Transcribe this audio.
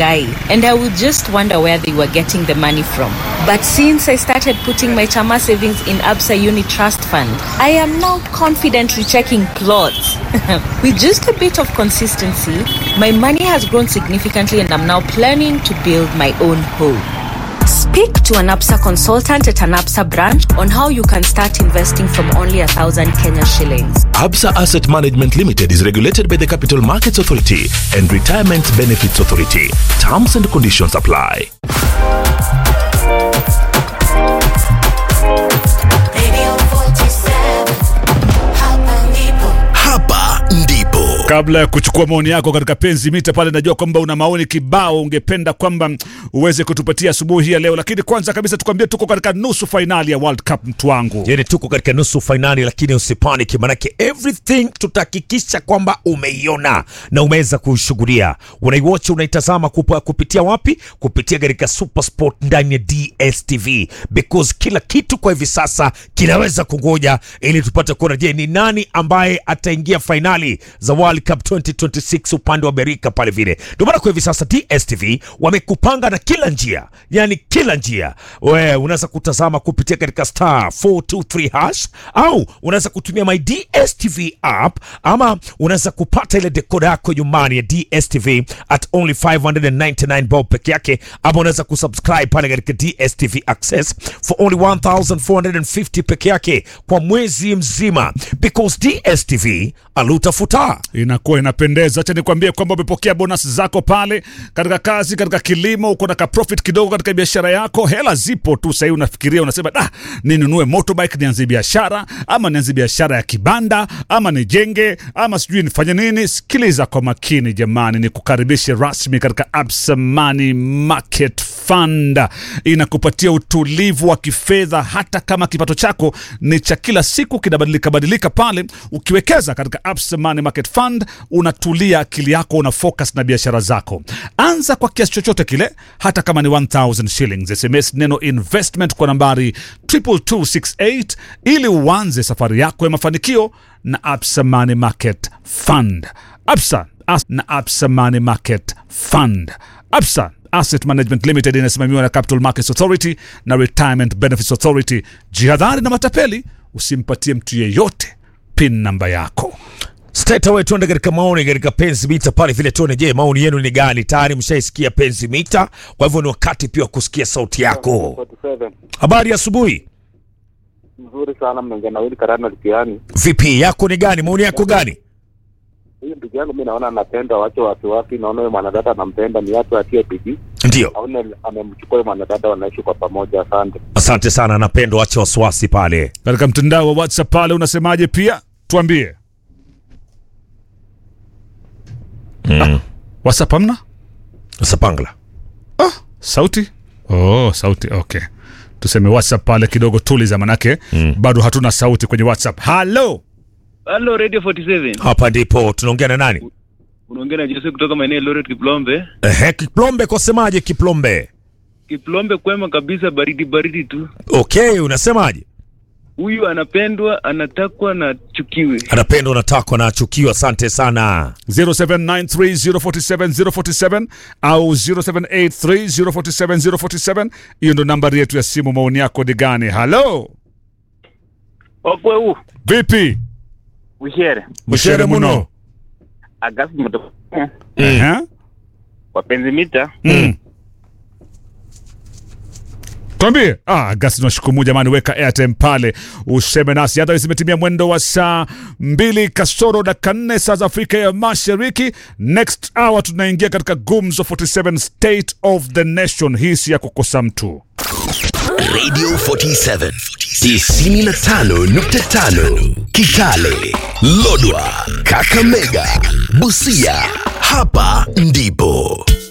Rongai, and I would just wonder where they were getting the money from. But since I started putting my Chama savings in Absa Uni Trust Fund, I am now confidently checking plots. With just a bit of consistency, my money has grown significantly, and I'm now planning to build my own home. Speak to an APSA consultant at an APSA branch on how you can start investing from only a thousand Kenya shillings. Absa Asset Management Limited is regulated by the Capital Markets Authority and Retirement Benefits Authority. Terms and conditions apply. Radio 47, hapa ndipo. Hapa ndipo Kabla ya kuchukua maoni yako katika penzi mita pale, najua kwamba una maoni kibao ungependa kwamba uweze kutupatia asubuhi hii ya leo, lakini kwanza kabisa tukwambie tuko katika nusu fainali ya World Cup, mtu wangu. yani tuko katika nusu fainali lakini usipaniki manake everything tutahakikisha kwamba umeiona na umeweza kuishughulia unaiwatch unaitazama kupa, kupitia wapi kupitia katika supersport ndani ya dstv because kila kitu kwa hivi sasa kinaweza kungoja ili tupate kuona je ni nani ambaye ataingia fainali za world cup 2026 upande wa amerika pale vile ndio maana kwa hivi sasa dstv wamekupanga na kila njia yani kila njia we unaweza kutazama kupitia katika star 423 hash au unaweza kutumia my dstv app ama unaweza kupata ile dekoda yako nyumbani ya dstv at only 599 bob peke yake ama unaweza kusubscribe pale katika dstv access for only 1450 peke yake kwa mwezi mzima because dstv alutafuta Inakuwa inapendeza. Acha nikwambie kwamba umepokea bonus zako pale katika kazi, katika kilimo, uko na ka profit kidogo katika biashara yako, hela zipo tu. Sahii unafikiria unasema, da, ninunue motorbike nianze biashara, ama nianze biashara ya kibanda, ama nijenge, ama sijui nifanye nini. Sikiliza kwa makini jamani, ni kukaribishe rasmi katika Absa Money Market Fund. Inakupatia utulivu wa kifedha hata kama kipato chako ni cha kila siku kinabadilika badilika pale. Ukiwekeza katika Absa Money Market Fund unatulia, akili yako una focus na biashara zako. Anza kwa kiasi chochote kile, hata kama ni 1000 shillings. SMS neno investment kwa nambari 22268 ili uanze safari yako ya mafanikio na Absa Money Market Fund. Absa As na Absa Money Market Fund. Absa Asset Management Limited inasimamiwa na Capital Markets Authority na Retirement Benefits Authority. Jihadhari na matapeli, usimpatie mtu yeyote pin namba yako. straight away tuende katika maoni katika penzi mita pale vile tuone je maoni yenu ni gani tayari mshaisikia penzi mita kwa hivyo ni wakati pia wa kusikia sauti yako 47 habari ya asubuhi mzuri sana mnaongea na Willy Karano Likiani. vipi yako ni gani maoni yako gani Huyu ndugu yangu mi naona anapenda wache wasiwasi, naona huyo mwanadada anampenda, ni watu atie bidii, ndio aone amemchukua huyo mwanadada, wanaishi kwa pamoja. Asante. asante sana napendo wache wasiwasi pale Katika mtandao wa WhatsApp pale unasemaje? Pia tuambie. Ah, WhatsApp hamna sapangla sauti? Oh, sauti. Okay, tuseme WhatsApp pale kidogo, tuliza manake bado hatuna sauti kwenye WhatsApp. Halo, Halo Radio 47. hapa ndipo tunaongea na nani Unaongea na Jose kutoka maeneo ya Loret Kiplombe. ehe kiplombe kwasemaje kiplombe Kiplombe kwema kabisa, baridi baridi tu. okay unasemaje Huyu anapendwa, anatakwa na chukiwe. anapendwa natakwa na achukiwa asante sana 0793047047 au 0783047047 hiyo ndo nambari yetu ya simu. Maoni yako ni gani? Halo, Okwe huu vipi? ushere Mshere muno. agasi mto Ehe. wapenzi mita Mm. Twambie. Ah, gasi tunashukuru jamani, weka airtime pale useme nasi. Hata zimetimia mwendo wa saa mbili kasoro dakika nne saa za Afrika ya Mashariki. Next hour tunaingia katika Gumzo 47 State of the Nation. Hii si ya kukosa mtu. Radio 47 95.5 Kitale, Lodwa, Kakamega, Busia. Hapa ndipo